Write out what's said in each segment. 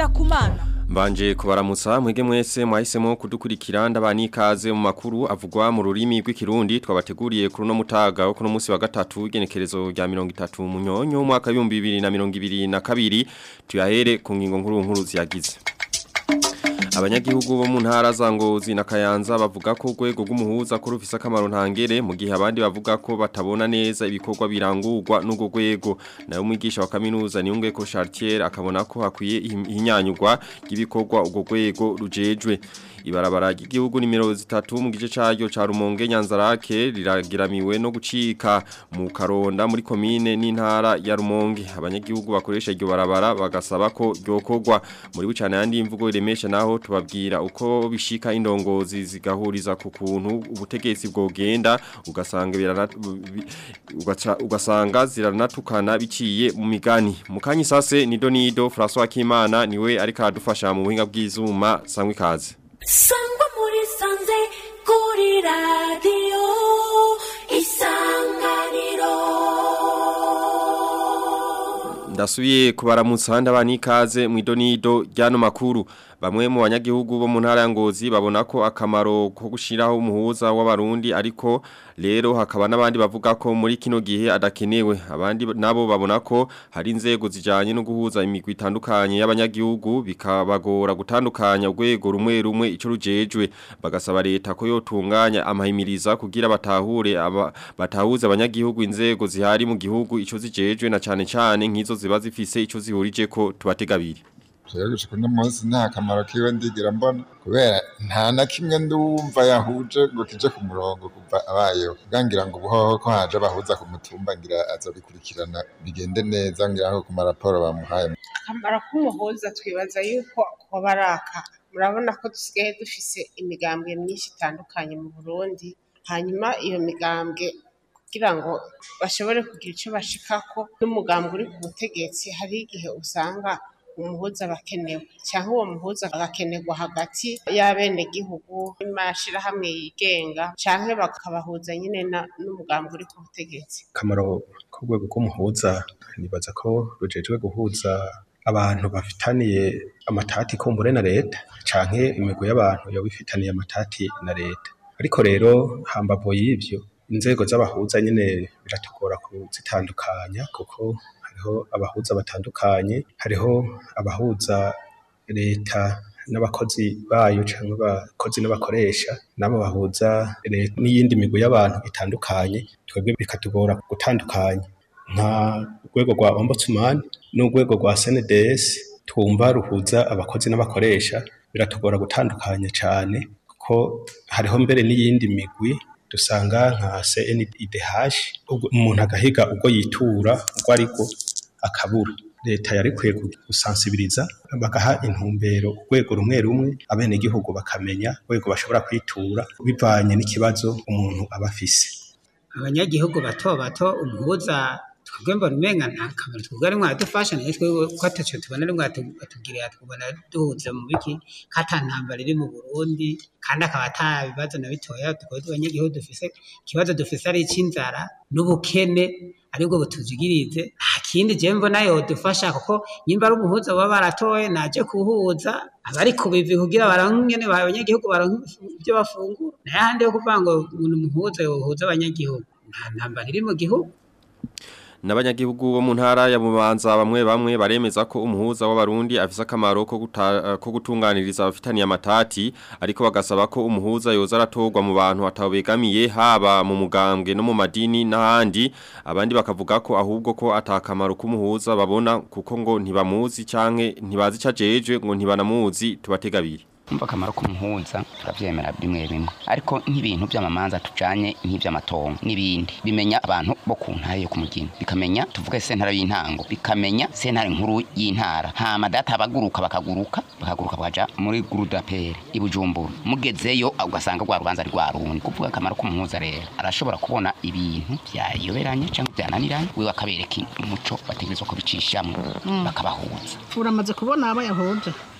kumana Mbanje kubaramutsa mwege mwese mwahisemo kudukurikira ndabani ikaze mu makuru avugwa mu rurimi rw'ikirundi twabateguriye kuri no mutaga wo kuno munsi wa gatatu genekerezo rya 30 mu nyonyo mwaka 2022 tuyahere ku ngingo nkuru nkuru ziyagize Abanyagihugu bo mu ntara za Ngozi na Kayanza bavuga ko urwego rw'umuhuza ko rufise akamaro ntangere mu gihe abandi bavuga ko batabona neza ibikorwa birangurwa n'urwo rwego nayo umwigisha wa kaminuza niyunge ko Chartier akabona ko hakwiye ihinyanyurwa ry'ibikorwa urwo rwego rujejwe ibarabara ry'igihugu nimero zitatu mu gice caryo ca Rumonge Nyanzarake riragiramiwe no gucika mu Karonda muri komine n'intara ya Rumonge abanyagihugu bakoresha iryo barabara bagasaba ko ryokorwa muri bucane yandi imvugo iremesha naho tubabwira uko bishika indongozi zigahuriza ku kuntu ubutegetsi bwogenda ugasanga ugaca ugasanga ziranatukana biciye mu migani mukanyi sase nido nido François Kimana niwe ariko adufasha mu buhinga bw'izuma sangwe kaze sangwa muri sanze kuri radiyo isanganiro ndasubiye kubaramutsa ndabani ikaze mu idonido ryano makuru bamwe mu banyagihugu bo mu ntara ya Ngozi babona ko akamaro ko gushiraho umuhuza w'abarundi ariko rero hakaba n'abandi bavuga ko muri kino gihe adakenewe abandi nabo babona ko hari inzego zijanye no guhuza imigwi itandukanye y'abanyagihugu bikabagora gutandukanya urwego rumwe rumwe ico rujejwe bagasaba leta ko yotunganya amahimiriza kugira batahure aba, batahuze abanyagihugu inzego zihari mu gihugu ico zijejwe na cane cane nk'izo ziba zifise ico zihurije ko tubategabiri rero gushika uno munsi nta kamaro kiwe ndigira mbona kubera nta na kimwe ndumva yahuje ngo kije ku murongo kuva abayeho kugangira ngo ubuhoho ko haje abahuza ku mutumba ngira azobikurikirana bigende neza ngira ngo ku maraporo bamuhaye akamaro k'umuhuza twibaza yuko kuba araka murabona ko dusigaye dufise imigambwe myinshi itandukanye mu burundi hanyuma iyo migambwe kugira ngo bashobore kugira icyo bashikako n'umugambwe uri ku butegetsi hari igihe usanga umuhuza bakenewe cyangwa uwo muhuza agakenerwa hagati y'abenegihugu n'amashirahamwe yigenga canke bakabahuza nyine n'umugambi uri ku butegetsi akamaro k'urwego rw'umuhuza nibaza ko rujejwe guhuza abantu bafitaniye amatati kumbure na leta canke imigwi y'abantu yoba ifitaniye amatati na leta ariko rero hambavu y'ivyo inzego z'abahuza nyine biratugora kuzitandukanya kuko hariho abahuza batandukanye hariho abahuza leta n'abakozi bayo cyangwa abakozi n'abakoresha nabo bahuza leta n'iyindi migwi y'abantu itandukanye twebwe bikatugora gutandukanya nka urwego rwa ombudsman n'urwego rwa CNDS twumva ruhuza abakozi n'abakoresha biratugora gutandukanya cyane kuko hariho mbere n'iyindi migwi dusanga nka CNIDH umuntu agahiga ubwo yitura ubwo ariko akabura leta yari kwiye gusansibiriza bagaha intumbero urwego rumwe rumwe abenegihugu bakamenya urwego bashobora kwitura bivanye n'ikibazo umuntu aba afise abanyagihugu bato bato umuhuza twebwe mbona umenga nta kamaro twebwe ari mwadufasha nayo twebwe ko ataco tubona ari mwatubwirira twubona duhuza mu biki ko ata ntambara iri mu Burundi kandi akaba ata bibazo na bitoya twebwe abanyagihugu dufise ikibazo dufise ari ic'inzara n'ubukene aribwo butuzigirize nta kindi je mbona yodufasha kuko nyimba ari umuhuza baba baratoye naje kuhuza abari ku bivi kugira baronke ingene abanyagihugu baronke ibyo bafungura naye ahandi yo kuvuga ngo umuntu umuhuza yohuza abanyagihugu nta ntambara iri mu gihugu N'abanyagihugu bo mu ntara ya Bubanza bamwe bamwe baremeza ko umuhuza w'abarundi afise akamaro ko guta, ko gutunganiriza abafitaniye amatati ariko bagasaba ko umuhuza yoza aratorwa mu bantu atabegamiye haba mu mugambwe no mu madini n'ahandi abandi bakavuga ko ahubwo ko atakamaro k'umuhuza babona kuko ngo ntibamuzi canke ntibazi cajeje ngo ntibanamuzi tubategabiri umva akamaro k'umuhuza turavyemera bimwe bimwe ariko nk'ibintu by'amamanza tujanye nk'ivy'amatongo n'ibindi bimenya abantu bo ku ntara yo ku mugina bikamenya tuvuge sentara y'intango bikamenya sentare nkuru y'intara hama data baguruka bakaguruka bakaguruka bakaja muri gurudapere i Bujumbura mugezeyo ugasanga rwa rubanza ari rwa rundi kuvuga akamaro k'umuhuza rero arashobora kubona ibintu byayoberanye cyangwa byananiranye we akabereka umuco bategerezwa kubicishamwo bakabahuza uramaze kubona aba yahuje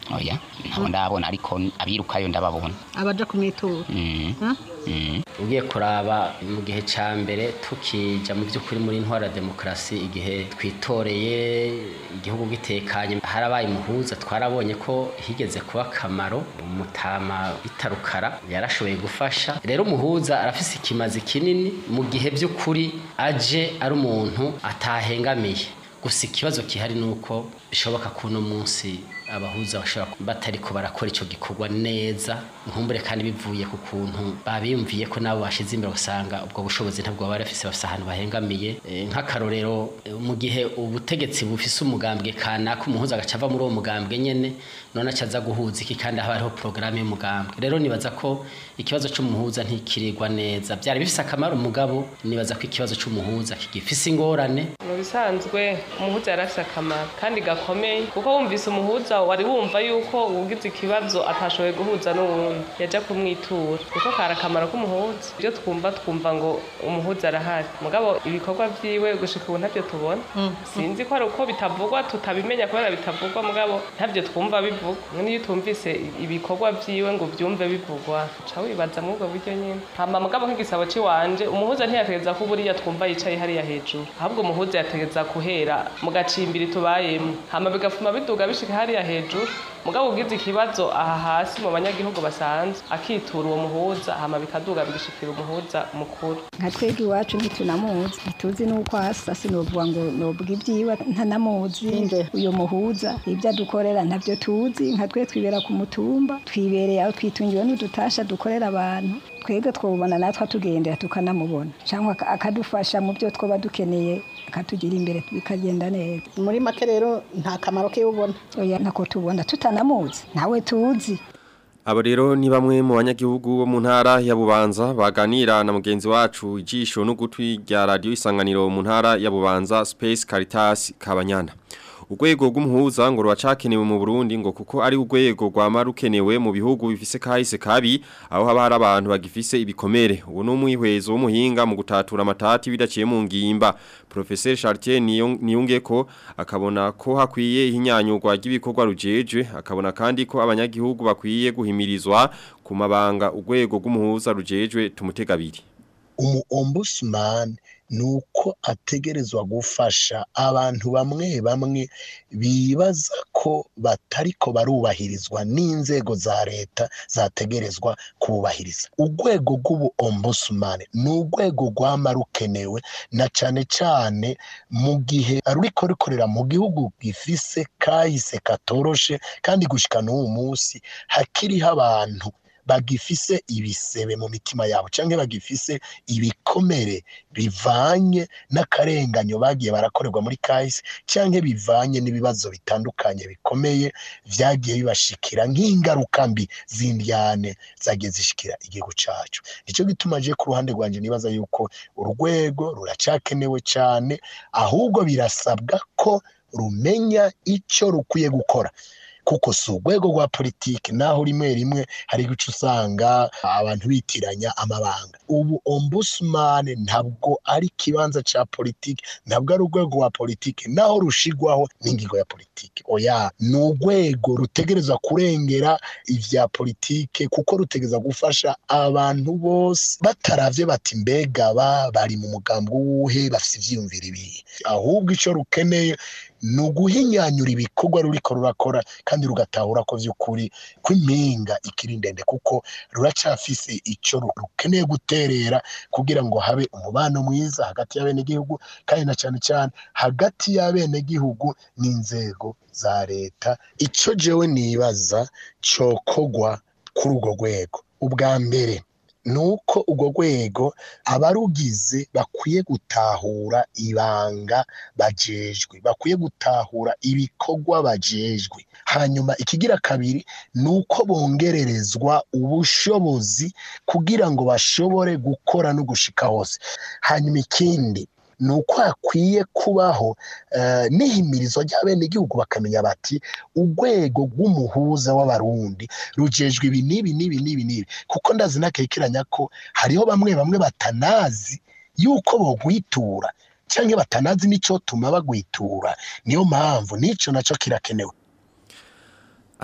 oya ntabwo ndabona ariko abirukayo ndababona abaja kumwitura Mm. Huh? Mm. ugiye kuraba mu gihe cya mbere tukija mu by'ukuri muri ntwara demokarasi igihe twitoreye igihugu gitekanye harabaye umuhuza twarabonye ko higeze kuba akamaro umutama bitarukara yarashoboye gufasha rero umuhuza arafise ikimazi kinini mu gihe by'ukuri aje ari umuntu atahengamiye gusa ikibazo gihari ni uko bishoboka ko uno munsi abahuza bashobora kuba batariko barakora icyo gikorwa neza nkumbure kandi bivuye ku kuntu babiyumviye ko nabo bashize imbere usanga ubwo bushobozi ntabwo baba bafise bafise ahantu bahengamiye Eh, nk'akarorero eh, mu gihe ubutegetsi bufise umugambwe kanaka umuhuza agaca ava muri uwo mugambwe nyene none acaza guhuza iki kandi haba hariho porogaramu y'umugambwe rero nibaza ko ikibazo c'umuhuza ntikirirwa neza byari bifise akamaro umugabo nibaza ko ikibazo c'umuhuza kigifise ingorane mu bisanzwe umuhuza yari afite akamaro kandi gakomeye kuko wumvise umuhuza wari wumva yuko ugize ikibazo atashoboye guhuza n'uwundi yajya kumwitura kuko kari akamaro k'umuhuza ibyo twumva twumva ngo umuhuza arahari mugabo ibikorwa byiwe gushika ubu ntabyo tubona sinzi ko ari uko bitavugwa tutabimenya kubera bitavugwa mugabo ntabyo twumva bivugwa niyo utumvise ibikorwa byiwe ngo ubyumve bivugwa ca wibaza muri ubwo buryo nyine hama mugabo nk'igisabo ciwanje umuhuza ntiyategeza ko buriya twumva yicaye hariya hejuru ahubwo umuhuza yategeza guhera mu gacimbiri tubayemo hama bigafuma biduga bishika hariya hejuru mugabo ugize ikibazo aha hasi mu banyagihugu basanzwe akitura uwo muhuza hama bikaduga bigashikira umuhuza mukuru nka twebwe iwacu ntitunamuzi ntituzi n'uko asa sinovuga ngo novuga ibyiwe ntanamuzi uyu muhuza ibyo adukorera ntabyo tuzi nka twe twibera ku mutumba twibereye aho twitungiwe n'udutasha dukorera abantu twebwe twubona natwe atugendera tukanamubona cyangwa aka- akadufasha mu byo twaba dukeneye akatugira imbere bikagenda neza muri make rero nta kamaro ke ubona oya ntako tubona tutanamuzi nawe tuzi Abo rero ni bamwe mu banyagihugu bo mu ntara ya Bubanza baganira na mugenzi wacu ijisho n'ugutwi rya radio isanganiro mu ntara ya Bubanza Space Caritas Kabanyana. Urwego rw'umuhuza ngo rwacakenewe mu Burundi ngo kuko ari urwego rwama rukenewe mu bihugu bifise kahise kabi aho haba hari abantu bagifise ibikomere. Uwo ni umwihwezo w'umuhinga mu gutatura amatati bidaciye mu ngimba. Professeur Chartier Niyo- Niyungeko akabona ko hakwiye ihinyanyurwa ry'ibikorwa rujeje akabona kandi ko abanyagihugu bakwiye guhimirizwa ku mabanga urwego rw'umuhuza rujejwe tumutegabiri. umu ombudsman nuko ategerezwa gufasha abantu bamwe bamwe bibaza ko batariko barubahirizwa n'inzego za leta zategerezwa kubahiriza urwego rw'ubu ombudsman ni urwego rwama rukenewe na cane cane mu gihe ruriko rukorera mu gihugu gifise kahise katoroshe kandi gushika n'uwu munsi hakiriho abantu bagifise ibisebe mu mitima yabo canke bagifise ibikomere bivanye n'akarenganyo bagiye barakorerwa muri kahise canke bivanye n'ibibazo bitandukanye bikomeye vyagiye bibashikira nk'ingaruka mbi z'indyane zagiye zishikira igihugu cacu nico gituma je ku ruhande rwanje nibaza yuko urwego ruracakenewe cane ahubwo birasabwa ko rumenya ico rukwiye gukora kuko si urwego rwa politiki naho rimwe rimwe hari guca usanga abantu bitiranya amabanga ubu ombudsman ntabwo ari ikibanza ca politiki ntabwo ari urwego rwa politiki naho rushigwaho n'ingingo ya politiki oya ni urwego rutegereza kurengera ivya politike kuko rutegereza gufasha abantu bose bataravye bati mbega ba bari mu mugambi wuhe bafise ivyiyumviro ibihe ahubwo ico rukeneye ni uguhinyanyura ibikorwa ruriko rurakora kandi rugatahura ko vy'ukuri ko impinga ikiri ndende kuko ruracafise ico ru- rukeneye guterera kugira ngo habe umubano mwiza hagati y'abenegihugu kandi na cane cane hagati y'abenegihugu n'inzego za leta ico jewe nibaza cokogwa kuri urwo rwego ubwa mbere nuko urwo rwego abarugize bakwiye gutahura ibanga bajejwe bakwiye gutahura ibikorwa bajejwe hanyuma ikigira kabiri ni uko bongererezwa ubushobozi kugira ngo bashobore gukora no gushika hose hanyuma ikindi ni uko hakwiye kubaho eh, n'ihimirizwa ry'abenegihugu bakamenya bati urwego rw'umuhuza w'abarundi rujejwe ibi n'ibi n'ibi n'ibi n'ibi kuko ndazi nakekeranya ko hariho bamwe bamwe batanazi yuko bogwitura cyangwa batanazi n'icyo tuma bagwitura niyo mpamvu n'ico naco kirakenewe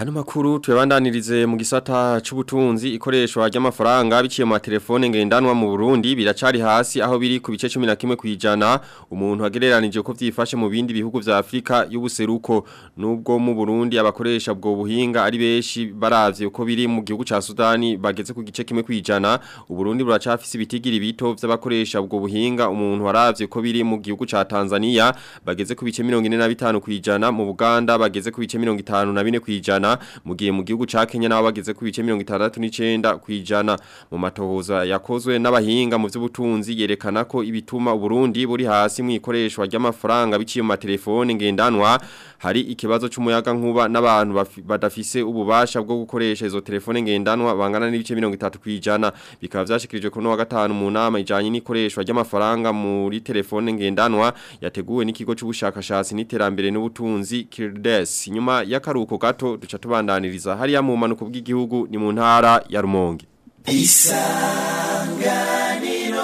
Ano makuru tuyabandanirize mu gisata c'ubutunzi ikoreshwa ry'amafaranga biciye mu telefone ngendanwa mu Burundi biracari hasi aho biri ku bice 11 kwijana umuntu agereranije ko vyifashe mu bindi bihugu vya Afrika y'ubuseruko nubwo mu Burundi abakoresha bwo buhinga ari beshi baravye uko biri mu gihugu ca Sudani bageze ku gice kimwe kwijana uburundi buracafise ibitigiri bito vy'abakoresha bwo buhinga umuntu waravye uko biri mu gihugu ca Tanzania bageze ku bice 45 kwijana mu Buganda bageze ku bice 54 kwijana mu gihe mu gihugu ca Kenya nabo bageze ku bice 69 kwijana mu matohoza yakozwe n'abahinga mu vy'ubutunzi yerekana ko ibituma Burundi buri hasi mu ikoreshwa ry'amafaranga biciye mu telefone ngendanwa hari ikibazo c'umuyaga nkuba n'abantu badafise ububasha bwo gukoresha izo telefone ngendanwa bangana n'ibice 30 kwijana bikaba vyashikirijwe kuno wa gatanu mu nama ijanye n'ikoreshwa ry'amafaranga muri telefone ngendanwa yateguwe n'ikigo c'ubushakashatsi n'iterambere n'ubutunzi Kirdes nyuma y'akaruko gato duca tubandaniriza hariya mu manuko bw'igihugu ni mu ntara ya Rumonge isanganiro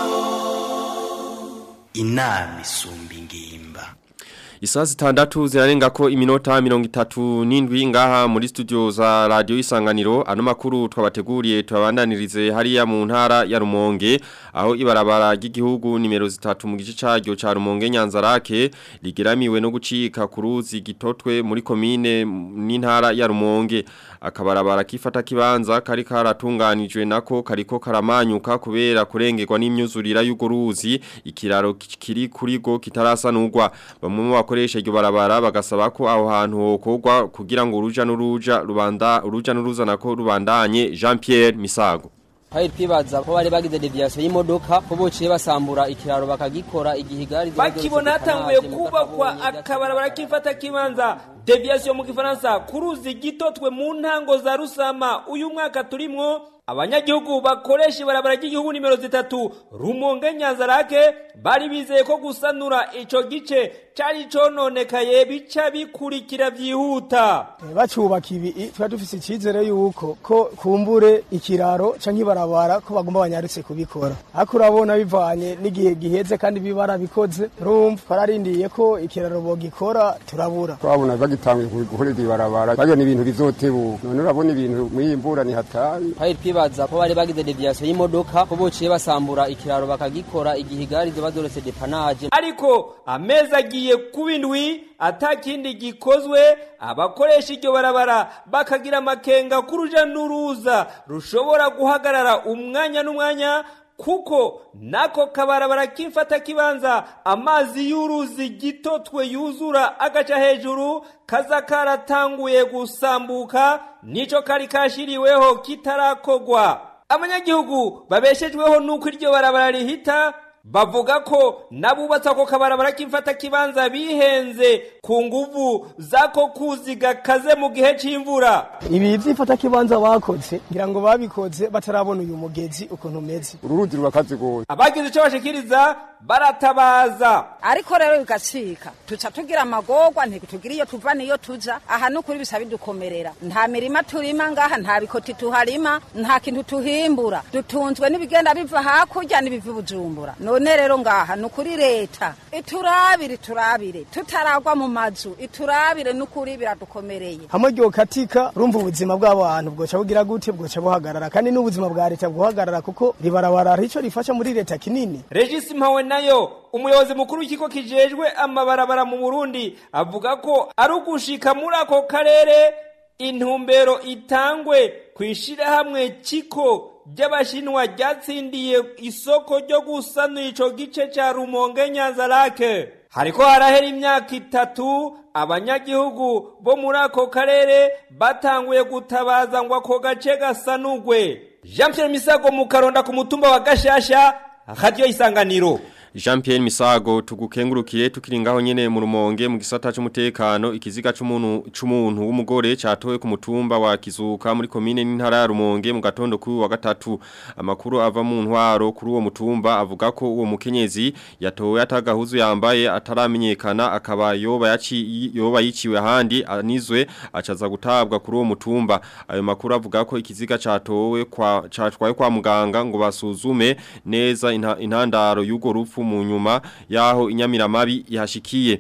inama isumba ingimba Isaa zitandatu zirarenga ko iminota mirongo itatu n'indwi ngaha muri studio za radio isanganiro ano makuru twabateguriye tubabandanirize hariya mu ntara ya Rumonge aho ibarabara ry'igihugu nimero zitatu mu gice caryo ca Rumonge Nyanzarake ligeramiwe no gucika ku ruzi gitotwe muri komine n'intara ya Rumonge akabarabara kifata kibanza kari karatunganijwe nako kariko karamanyuka kubera kurengerwa n'imyuzurira y'ugo ruzi ikiraro kiri kuri go kitarasanurwa bamwe mu bakoresha iryo barabara bagasaba ko aho hantu hokorwa kugira ngo uruja n'uruja rubanda uruja n'uruza nako rubandanye Jean Pierre Misago Hari twibaza ko bari bagize deviation y'imodoka ko bociye basambura ikiraro bakagikora igihe igari bakibona hatanguye kubakwa akabarabara kifata kibanza deviation mu gifaransa kuruzi gitotwe mu ntango za rusama uyu mwaka turimwo abanyagihugu bakoresha ibarabara ry'igihugu nimero zitatu rumonge nyanzarake bari bizeye ko gusanura ico gice cari cononekaye bica bikurikira vyihuta bacubaka ibi twari dufise icizere yuko ko kumbure ikiraro canke ibarabara ko bagomba banyarutse kubikora ariko urabona bivanye n'igihe giheze kandi bibara bikoze urumva twararindiye ko ikiraro bogikora turabura twabona bagitanguye gukora iryo barabara bagena ibintu bizotebuka none urabona ibintu muri iyi mvura ni hatari twibaza ko bari bagize deviation y'imodoka ko bociye basambura ikiraro bakagikora igihe igari ziba doretse depanage ariko amezi agiye kuba indwi atakindi gikozwe abakoresha iryo barabara bakagira amakenga k'uruja n'uruza rushobora guhagarara umwanya n'umwanya kuko nako kabarabara k'imfata kibanza amazi y'uruzi gitotwe yuzura agaca hejuru kaza karatanguye gusambuka nico kari kashiriweho kitarakogwa abanyagihugu babeshejweho nuko iryo barabara rihita bavuga ko nabubatse ako kabarabara k'imfata kibanza bihenze ku nguvu zako kuziga kaze mu gihe c'imvura ibi vy'imfata kibanza bakoze ngira ngo babikoze batarabona uyu mugezi ukuntu umeze uru ruzi rurakaze gose abagize ico bashikiriza baratabaza ariko rero bigacika tuca tugira amagorwa ntitugira iyo tuva niyo tuja aha nukuri bisa bidukomerera nta mirima turima ngaha nta bikoti tuharima nta kintu tuhimbura dutunzwe n'ibigenda biva hakurya n'ibiva bujumbura none rero ngaha nukuri leta iturabire iturabire tutaragwa mu mazu iturabire nukuri biradukomereye hamwe ryokatika urumva ubuzima bw'abantu bwoca bugira gute bwoca buhagarara kandi n'ubuzima bwa leta bwohagarara kuko ribarabara ico rifasha muri leta kinini Regis Mpawe nayo umuyobozi mukuru w'ikigo kijejwe amabarabara mu Burundi avuga ko ari ugushika muri ako karere intumbero itangwe kwishira hamwe ciko ry'abashinwa ryatsindiye isoko ryo gusanura ico gice ca Rumonge Nyanzarake hariko harahera imyaka itatu abanyagihugu bo muri ako karere batanguye gutabaza ngo ako gace gasanurwe Jean Pierre Misago mu karonda ku mutumba wa Gashasha radio isanganiro Jean Pierre Misago tugukengurukiye tukiringaho nyene mu rumonge mu gisata c'umutekano ikiziga c'umuntu c'umuntu w'umugore catowe ku mutumba wa Kizuka muri komine n'intara ya Rumonge mu gatondo kuri wa gatatu amakuru ava mu ntwaro kuri uwo mutumba avuga ko uwo mukenyezi yatowe atagahuzu yambaye ataramenyekana akaba yoba yaci yoba yiciwe handi anizwe acaza gutabwa kuri uwo mutumba ayo makuru avuga ko ikiziga catowe kwa catwaye kwa muganga ngo basuzume neza intandaro y'ugo rupfu mu nyuma yaho inyamiramabi yahashikiye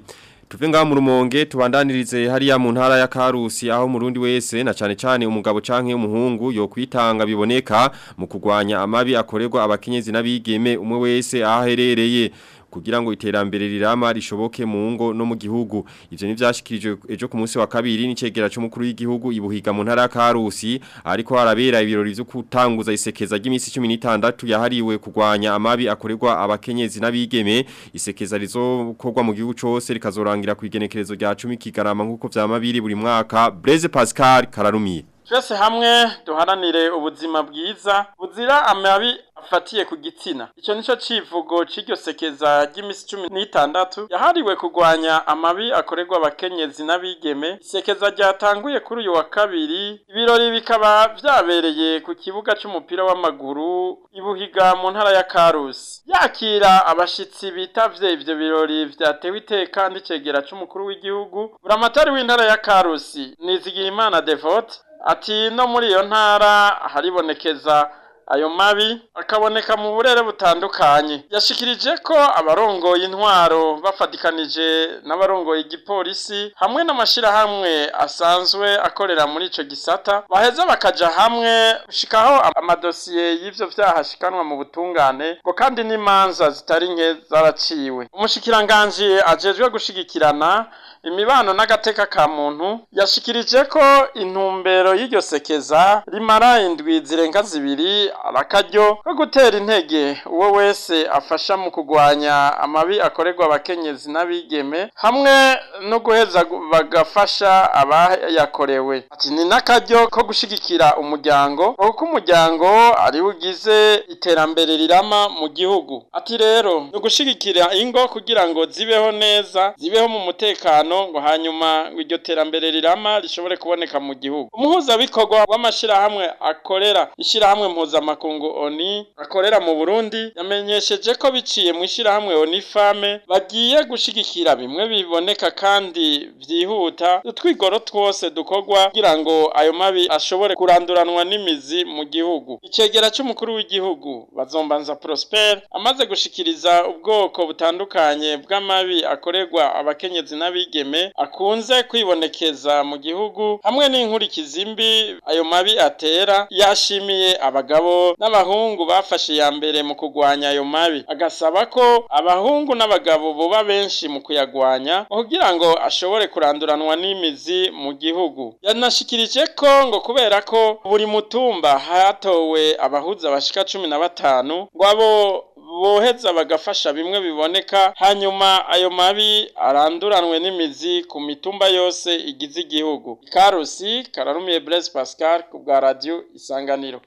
tuve ngaho mu rumonge tubandanirize hariya mu ntara ya Karusi aho murundi wese na cane cane umugabo canke umuhungu yo kwitanga biboneka mu kugwanya amabi akorerwa abakenyezi n'abigeme umwe wese aherereye kugira ngo iterambere rirama rishoboke mu ngo no mu gihugu ivyo nivyashikirije ejo ku munsi wa kabiri n'icegera cy'umukuru w'igihugu ibuhiga mu ntara ya Karusi ariko harabera ibirori vyo kutanguza isekeza ry'imisi 16 yahariwe kugwanya amabi akorerwa abakenyezi n'abigeme isekeza rizokorwa mu gihugu cose rikazorangira ku igenekerezo rya 10 kigarama nkuko vyamabiri buri mwaka Blaise Pascal Kararumiye twese hamwe duharanire ubuzima bwiza buzira amabi afatiye ku gitsina icyo nico civugo c'iryo sekeza ry'imisi cumi n'itandatu yahariwe kurwanya amabi akorerwa abakenyezi n'abigeme isekeza ryatanguye kuri uyu wa kabiri ibirori bikaba vyabereye ku kibuga c'umupira w'amaguru ibuhiga mu ntara ya karusi yakira abashitsi bitavye ivyo birori vyatewe iteka n'icegera c'umukuru w'igihugu buramatari w'intara ya karusi nizigiyimana devote ati no muri iyo ntara haribonekeza ayo mabi akaboneka mu burere butandukanye yashikirije ko abarongoye intwaro bafatikanije n'abarongoye igipolisi hamwe n'amashirahamwe asanzwe akorera muri ico gisata baheza bakaja hamwe gushikaho amadosiye y'ivyo vyaha ashikanwa mu butungane ngo kandi n'imanza zitari nke zaraciwe umushikiranganji ajejwe gushigikirana imibano n'agateka ka muntu yashikirije ko intumbero y'iryo sekeza rimara indwi zirenga zibiri arakaryo ko gutera intege uwo wese afasha mu kugwanya amabi akorerwa abakenyezi n'abigeme hamwe no guheza bagafasha abayakorewe ati ni n'akaryo ko gushigikira umuryango kuko umuryango ari ugize iterambere rirama mu gihugu ati rero ni ugushigikira ingo kugira ngo zibeho neza zibeho mu mutekano ngo hanyuma iryo terambere rirama rishobore kuboneka mu gihugu umuhuzabikorwa w'amashirahamwe akorera ishirahamwe mpuzamakungu oni akorera mu burundi yamenyesheje ko biciye mu ishirahamwe oni fame bagiye gushigikira bimwe biboneka kandi vyihuta utwigoro twose dukorwa kugira ngo ayo mabi ashobore kuranduranwa n'imizi mu gihugu icegera c'umukuru w'igihugu bazombanza prosper amaze gushikiriza ubwoko butandukanye bw'amabi akorerwa abakenyezi n'abigeme akunze kwibonekeza mu gihugu hamwe n'inkurikizi mbi ayo mabi atera yashimiye abagabo n'abahungu bafashe ya mbere mu kugwanya ayo mabi agasaba ko abahungu n'abagabo boba benshi mu kuyagwanya kugira ngo ashobore kuranduranwa n'imizi mu gihugu yanashikirije ko ngo kubera ko buri mutumba hatowe abahuza bashika cumi na batanu ngo abo boheza bagafasha bimwe biboneka hanyuma ayo mabi aranduranwe n'imizi ku mitumba yose igize igihugu karusi kararumiye Blaise Pascal ku bwa radio isanganiro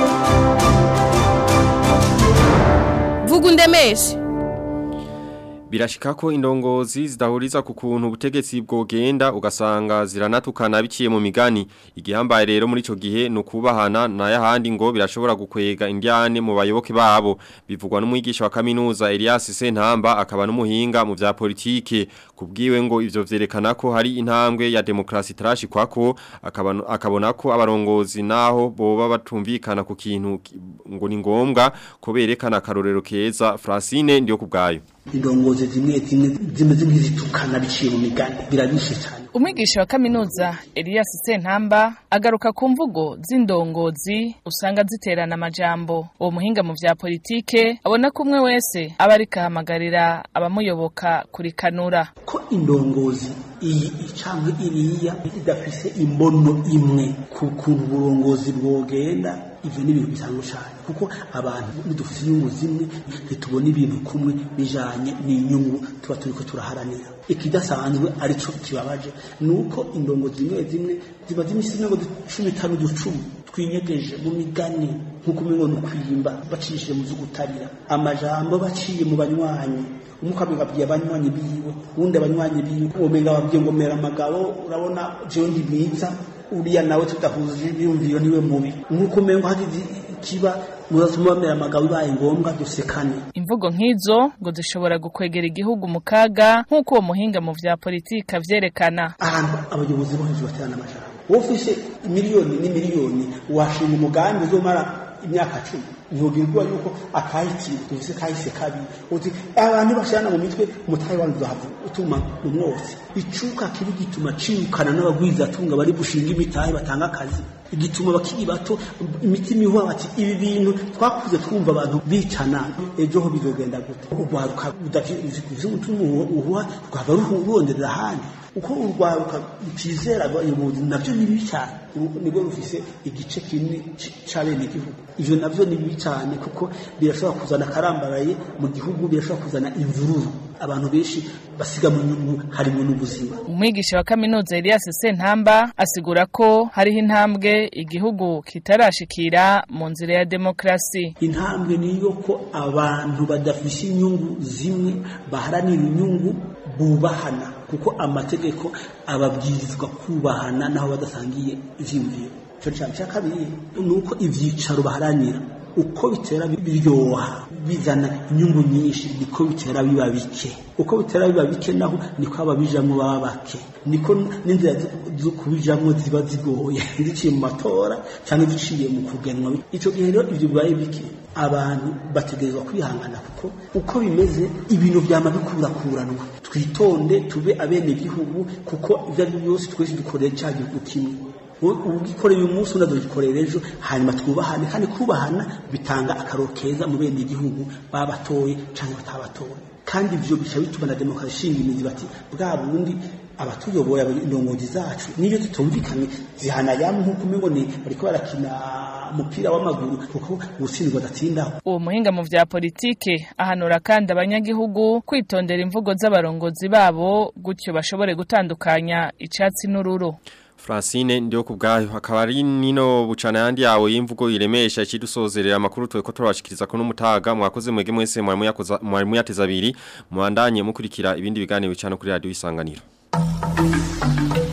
vuga undemeshe Birashika ko indongozi zidahuriza ku kuntu ubutegetsi bwogenda ugasanga ziranatukana biciye mu migani igihambaye rero muri ico gihe no kubahana na yahandi ngo birashobora gukwega indyane mu bayoboke babo bivugwa n'umwigisha wa kaminuza Elias Sentamba akaba n'umuhinga mu vya politike kubwiwe ngo ivyo vyerekana ko hari intambwe ya demokrasi tarashi kwako akabona akabona ko abarongozi naho boba batumvikana ku kintu ngo ni ngombwa ko berekana karorero keza Francine ndiyo kubgayo indongozi zimwe zimwe zimeze nk'izitukana biciye mu migani birabishe cyane umwigisha wa kaminuza Elias Sentamba agaruka ku mvugo z'indongozi usanga ziterana amajambo uwo muhinga mu vya politike abona ko umwe wese aba ariko ahamagarira abamuyoboka kurikanura ko indongozi iyi icangwe iriya idafise imbono imwe ku kuntu uburongozi bwogenda ivyo ni ibintu bisanzwe cyane kuko abantu nidufise inyungu zimwe ntitubona ibintu kumwe bijanye n'inyungu tuba turiko turaharanira ikidasanzwe arico kibabaje nuko indongo zimwe zimwe ziba zimisi ngo cumi itanu ducumi twinyegeje mu migani nk'uko umengo ni ukwimba bacishije mu vy'ugutarira amajambo baciye mu banywanyi umwe ukamenya abwiye abanywanyi biwe uwundi abanywanyi biwe umenga babwiye ngo mera amagabo urabona jewe ndi mwiza uriya nawe tudahuje ibyumviro niwe mubi nk'uko umengo hagize ikiba muzatuma bamera amagabo bibaye ngombwa dusekane imvugo nk'izo ngo zishobora gukwegera igihugu mu kaga nk'uko uwo muhinga mu vya politiki avyerekana ahantu abayobozi bo hejuru baterana amajambo wowe ufise miliyoni n'imiliyoni washinga umugambi uzomara imyaka cumi ntugirwa yuko akahitiwe dufise kahise kabi uti abantu bashana mu mitwe umutahe wanyu uzahavu utuma mu mwotsi icuka kibi gituma cirukana n'abagwizatunga bari bushinga imitahe batanga akazi igituma bakiri bato imitima ihuha bati ibi bintu twakuze twumva abantu bicana ejo ho bizogenda gute urwaruka udafise umutima uhuha rwaba ruronderera ahandi uko urwaruka rutizera abayobozi navyo ni bibi cyane nibwo rufise igice kinini c'abene igihugu ivyo navyo ni bibi cyane kuko birashobora kuzana akarambaraye mu gihugu birashobora kuzana imvururu abantu benshi basiga mu nyungu harimo n'ubuzima umwigisha wa kaminuza Elias Sentamba asigura ko hariho intambwe igihugu kitarashikira mu nzira ya demokrasi intambwe niyo ko abantu badafise inyungu zimwe baharanira inyungu bubahana kuko amategeko ababwirizwa kubahana naho badasangiye ivyiyumviro ico cyane cya kabiri ni uko ivyicaro baharanira uko bitera biryoha bizana inyungu nyinshi niko bitera biba bike uko bitera biba bike naho niko ababijamwo baba bake niko n'inzira zo kubijamwo ziba zigoye ziciye mu matora cyangwa ziciye mu kugenwa icyo gihe rero ibyo bibaye bike abantu bategerezwa kwihangana kuko uko bimeze ibintu byama bikurakuranwa twitonde tube abene gihugu kuko ibyo ari byo byose twese dukorera cya gihugu kimwe ugikoreye uyu munsi unadukorera ejo hanyuma twubahane kandi kubahana bitanga akaro keza mu bene igihugu babatoye cyangwa batabatoye kandi ibyo bica bituma na demokarasi ishinga imizi bati bwa bundi abatuyoboye indongozi zacu niyo tutumvikanye zihana yamwe nk'uko umengo ni bariko barakina umupira w'amaguru kuko ubutsindwa adatsindaho uwo muhinga mu vya politike ahanura kandi abanyagihugu kwitondera imvugo z'abarongozi babo gutyo bashobore gutandukanya icatsi n'ururu Francine ndio kubgayo akaba ari nino bucana yandi yawe y'imvugo iremesha ikidusozerera amakuru twe ko turabashikiriza ko n'umutaga mwakoze mwege mwese mwarimu yakoza mwarimu yateza abiri muandanye mukurikira ibindi biganiro bicana kuri radio isanganiro